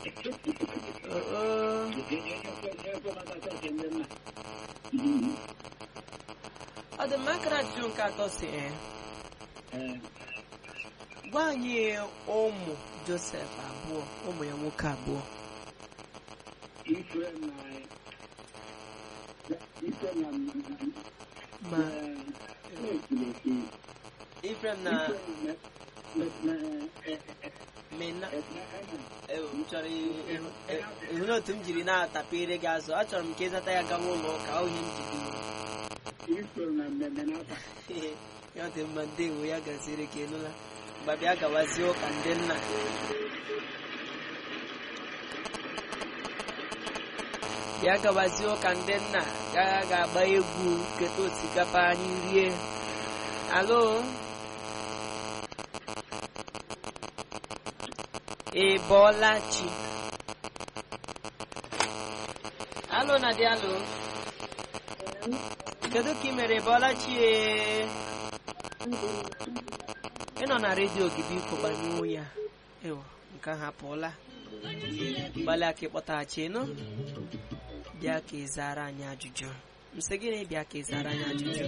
oo ọ dị mma akara ajụjụ nke atọ si ee gwa anyị ụmụ josef abụọ ụmụ ya nwoke abụọ ma ifrem na mena ewu m chọrọ ịhụ na otu m jiri na-atapere gị azụ achọrọ m ka ịzata ya gawa ụlọ ụka ọ ihe m jiri ya dị mma ndewo ya gaziri ka ịnụla mgbe bịa gawazie ụka ndị nna bịa gawazie ụka ndị nna ga ga-agba egwu keta osikapa anyị rie alo ị bọọla chi alo na dị alo kedu ka ị mere ị bọọla chi ee ị nọ na redio gị biko gbanyụọ ya ewo nke ahụ apụọla gbalịa ka ịkpọtaghachi nụ bịa ka ị zara anyị ajụjụ nsị gịnị bịa ka ị zara anyị ajụjụ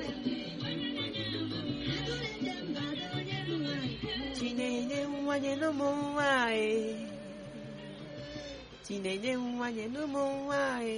chinenye nwanye n'ụmụ nwanyị chinenye nwanye n'ụmụ nwanyị